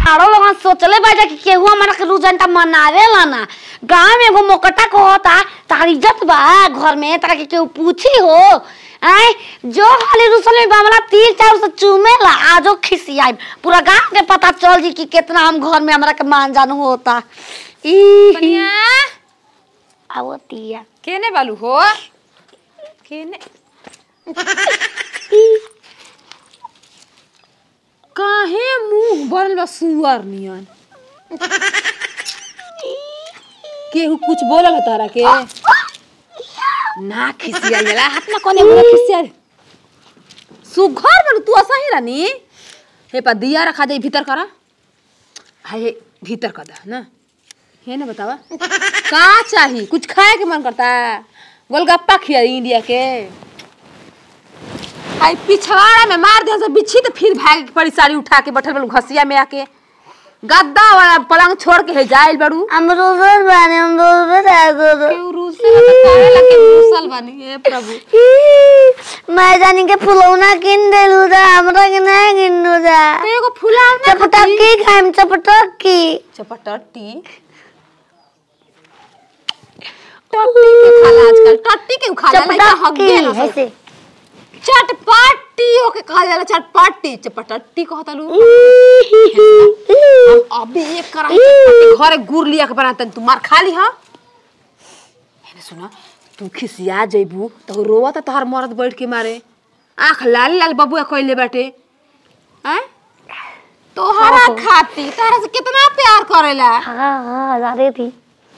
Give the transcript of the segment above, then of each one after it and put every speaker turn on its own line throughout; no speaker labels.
सारो लोग सोचले बा कि केहू हमारा के रुजनटा मनावेला ना गांव में एगो मोकटा को होता तार इज्जत बा घर में तारा के केहू पूछी हो आय जो हाली रुसल में बामला तीर चार से चूमेला आजो खिसियाई पूरा गांव के पता चल जी कि कितना हम घर में हमरा के मान जानू होता ई
कनिया
आवतिया
केने बालू हो केने काहे मुंह बनल बा सुअर नियन केहू कुछ बोलल ह तारा के ना खिसिया जाला हाथ में कोने बोला खिसिया सुघर बन तू ऐसा ही रानी हे पा दिया रखा दे भीतर करा हाय हे भीतर कर दा ना हे ना बतावा का चाही कुछ खाए के मन करता गोलगप्पा खिया इंडिया के आई पिछवाड़ा में मार दे से बिच्छी तो फिर भाग के पड़ी साड़ी उठा के बैठल बड़ू घसिया में आके गद्दा वाला पलंग छोड़ के हे जाइल बड़ू
हम रोजर बाने हम रोजर आ रोजर
केहू रूसल है तो काहे लगे रूसल बनी हे प्रभु
मैं जानी के फुलौना किन देलू दा हमरा के ना किन्नू दा
तो एगो फुलावना
चपटक्की खाइम चपटक्की
चपटट्टी टट्टी के खाला आजकल टट्टी के खाला लइका हग्गे ना सब।
ऐसे
चटपटी ओके कहा जाला चटपटी चपटट्टी कहता लू अबे एक करा चटपटी घरे गुड़ लिया के बनातन तू मार खा ली हा हेने सुना तू खिसिया जइबू तो रोवा त तोहर मरद बैठ के मारे आंख लाल लाल बबुआ कइले बाटे हैं तोहरा खाती तारा से कितना प्यार करेला
हाँ हाँ अरे थी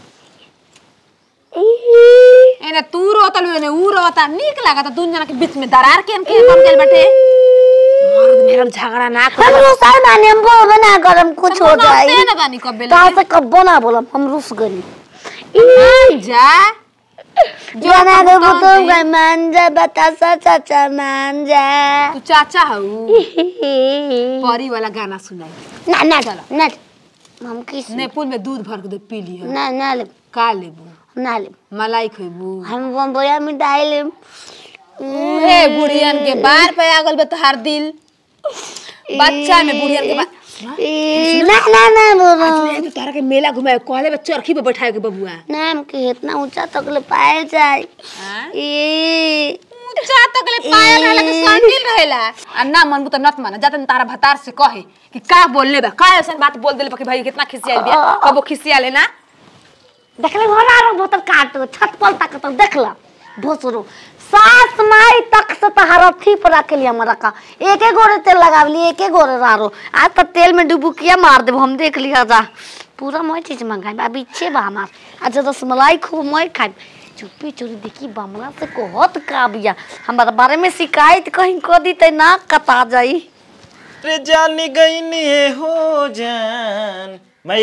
एने तू रोता लू एने ऊ रोता नीक लागता दुन जना के बीच में दरार के के बन गेल बाटे मर्द मेरा झगड़ा ना कर
हम रुसल बाने हम बोलबे ना करम कुछ हो जाई
ना बानी कबे
कहाँ से कब्बो ना बोलम हम रुस गनी
मान जा
जाना के बुतम का मान जा बतासा चाचा मान जा
तू चाचा हऊ परी वाला गाना सुनाई
ना ना ना हम किस
नेपुल में दूध भर के दे पी ली
ना ना ले
का लेबू
ना ले
मलाई खइबू
हम बम बोया मिठाई ले
हे बुढ़ियन के बार पे आ गल बे तोहार दिल बच्चा में बुढ़ियन के बार
ई, ना ना ना बोलो
तो तारा के मेला घुमाए कहले बे चरखी पे बैठाए के बबुआ
नाम के इतना ऊंचा तक ले पाए जाए ई
ऊंचा तक ले पायल रहला के सांडिल रहेला आ ना मनबू त नत माना जातन तारा भतार से कहे कि का बोलले बा का ऐसा बात बोल देले बा कि भाई कितना खिसियाल बिया कबो खिसिया लेना
देखले घोड़ा रो बोतल काट छत पर तक तो देखला भोसरो सास माई तक से तो हरथी पर रख लिया हमरा का एक एक गोरे तेल लगावली एक एक गोरे रारो आज तो तेल में डुबुकिया मार देब हम देख लिया जा पूरा मैं चीज मंगाई अब इच्छे बा हमार आज रसमलाई खूब मैं खाई चुप्पी चोरी देखी बमला से कहत का बिया हमारा बारे में शिकायत कहीं को दी ते ना कता जाई
रे जानी गई नी हो जान माई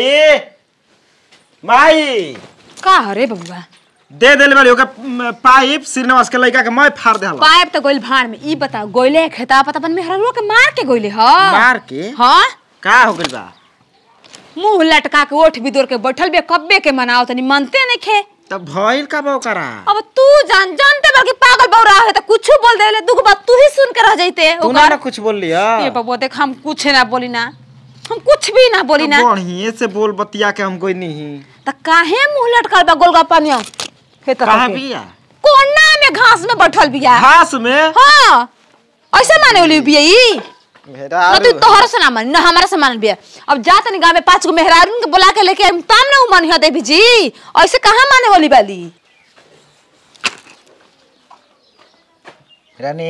माई
का हरे बबुआ
दे देले बारी ओका म, पाइप श्रीनिवास के लड़का के मैं फाड़ देहला
पाइप तो गोइल भाड़ में ई बता गोइले खेता पता बन में हरलो के मार के गोइले ह
मार के
हां
का हो गइल बा
मुंह लटका के ओठ बिदोर के बैठल बे कब्बे के मनाओ तनी मनते नहीं खे
तब भइल का बा ओकरा
अब तू जान जानते बल्कि पागल बौरा है तो कुछ बोल देले दुख बात तू ही सुन के रह जाते
तू ना ना कुछ बोल लिया
ये बबुआ देख हम कुछ ना बोली ना हम कुछ भी ना बोली ना
बढ़िए से बोल बतिया के हम कोई नहीं
त काहे मुंह लटकल बा गोलगप्पा में हे त
कहाँ बिया
कोना में घास में बैठल बिया
घास में
हां ऐसे माने ओली बिया ई
मेरा
ना तू तोहर से ना मान ना हमारा से मान बिया अब जा तनी गांव में पांच गो मेहरारून के बुला के लेके आइम ताम ना उ मानिया देवी जी ऐसे कहां माने वाली बाली
रानी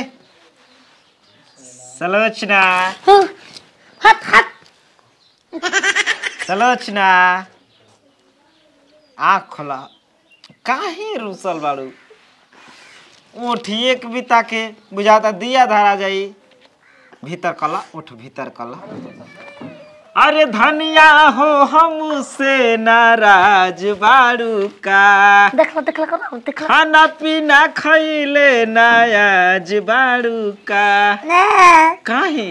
सलोचना
हट हट
सलोचना आँख खोला काहे रुसल बाड़ू ओठिए के बिता के बुझाता दिया धरा जाई भीतर कला उठ भीतर कला अरे धनिया हो हमसे नाराज बाड़ू का
देखला देखला करो देखला
खाना पीना खैले नायाज बाड़ू का
ना
काहे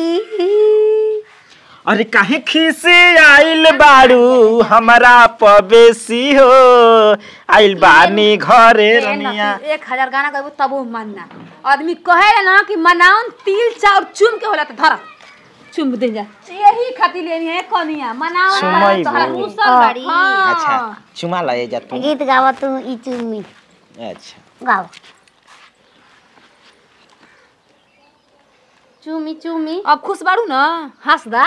अरे काहे खीसे आइल बाड़ू हमारा पवेसी हो आइल बानी घरे रनिया
एक हजार गाना गाबो तब वो मानना आदमी कहे ना कि मनाउन तिल चाउर चुम के होला त धर चुम दे जा यही खातिर लेनी है कनिया मनाओ
सुमई
तोहरा
बो।
रूसल बाड़ी
अच्छा चुमा लए जा तू
गीत गावा तू ई चुम्मी
अच्छा
गावा
चुमी चुमी
अब खुश बाड़ू ना हंस दा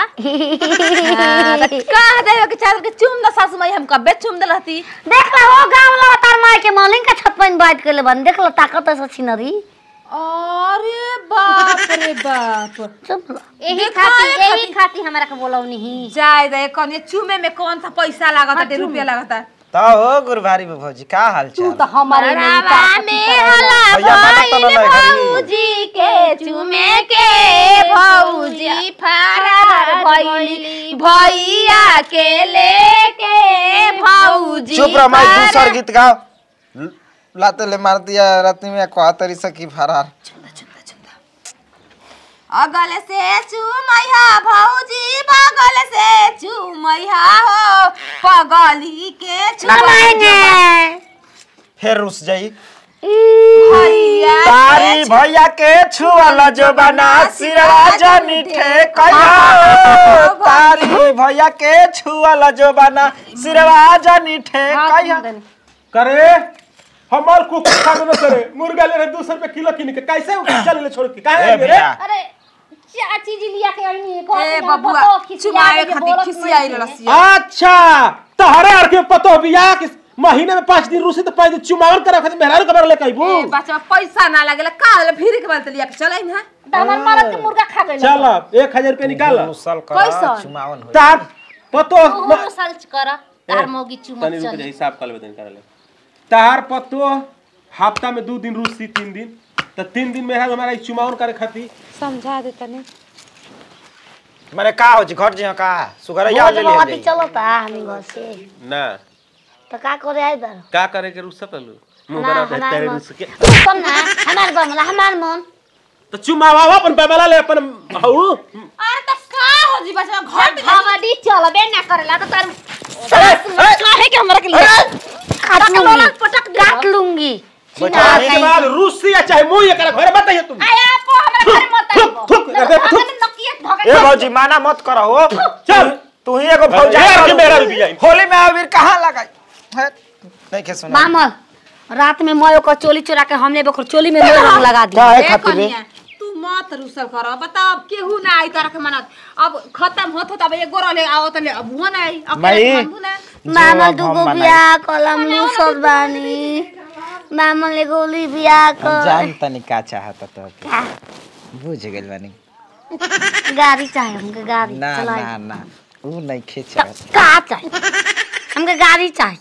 कह दे कि चादर के चुम दा सासू माई हम कबे चुम दे रहती
देख ला हो गाँव वाला तार माई के मालिक का छत पर बैठ के ले बन देख ला ताकत ऐसा छिनरी
अरे बाप रे बाप
चुप ला।
यही
देखा
खाती
है
यही खाती हमरा के बोलौनी ही
जाय दे कनिया चुमे में कौन सा पैसा लागत है रुपया लागत है
तो हो गुरबारी में भौजी का हाल
तू
चाल
तो हमारे में ही
बड़ावा
ताकत
में
छिपा
हला
भैया माना तो ना
भइल
नहीं घरी।
भौजी के चुमे के भौजी फरार भइली भैया के लेके भौजी
चुप रह माई
फरार-
दूसर गीत गाओ ल- लाते ले मार दिया रात्रि में कहा तरी सकी फरार
अगल से चुमैया भौजी बगल से चुमैया हो पगली के
लगाएंगे
फिर रुस जाई
भैया
तारी भैया के छुअल जो बना सिरवा जनी ठेकैया तारी भैया के छुअल जो बना सिरवा जनी ठेकैया
करे हमार कुकुर खा देबे करे मुर्गा ले रहे दो सौ रुपए किलो किन के कैसे चल ले छोड़ के काहे
ए
आइबे रे
भैया
अरे चाची जी लिया के आनी है
ए बबुआ चुमाए खातिर खिसियाई रसिया
अच्छा तहरे आर के पतो बिया कि महीने में पाँच दिन रूसी तो पाँच दिन चुमावन करे खातिर मेहरारू कबर ले कहबू
ए बच्चा पैसा ना लागेला का होला फिर के बात लिया के चलै ना
हमर मरद के मुर्गा खा गइल
चल एक हजार रुपया निकाल
मुसल
कैसन?
कर चुमावन हो
तार पतो
ओहो सर्च कर तार मौगी चुमत
तनी रुक
चल
जा हिसाब कर लेबे कर ले तार पतो हफ्ता में दो दिन रूसी तीन दिन तो तीन दिन में हमारा ई चुमावन करे खातिर
समझा दे तनी
माने का हो जी घर जी का सुगर या ले
भोज
ले
भाती चलता हम घर से
ना
तो का करे आई इधर
का करे के रूसा पलू मुंह
ना,
बना के
हमार
तेरे
मन।
रूस के
सुन ना हमार बमला हमार मन
तो चुमावा अपन बेबला ले अपन हऊ
अरे त का हो जी बच्चा घर पे
भगदी चलबे ना करेला तो तार
काहे के हमरा के लिए
काट लूंगी
पटक दे
काट लूंगी
बैठा
के बाद रूसी या चाहे मुंह एकरा घर बताइए तुम
आया पो हमरा घर मत आइबो
थुक, थुक, अरे, थुक।
हमने नकिए भगत
ए भौजी माना मत करो हो
चल
तू ही एगो भौजा
यार के
करू।
मेरा रुक जाई।
होली में अबीर कहाँ लगाई है, नहीं के सुना
मामा रात में मैं ओकर चोली चुरा के हमने ओकर चोली में मोर रंग लगा दिया
काहे
ए
खातिर रे?
कनिया तू मत रुसल कर बताओ अब केहू ना आई तरह के मनत अब खत्म होत होत अब एगो रहले आवत ले अब वो ना आई अब
माई।
हमहू ना
मामा
अब हम
दुगो
मनाई।
बियाह कलम लूसत बानी मामा ले गोली बियाह
हम
कर
जान तनी का चाहता तो के
का?
बुझ गेल बानी
गाड़ी चाहिए हमके गाड़ी
ना
चलाई
ना ना ऊ नहीं खींच
का चाहिए हमके गाड़ी चाहिए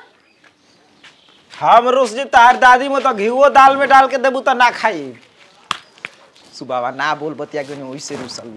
हम रुस जी तार दादी में तो घीओ दाल में डाल के देबू तो ना खाई सुबावा ना बोल बतिया के ओइसे रुसल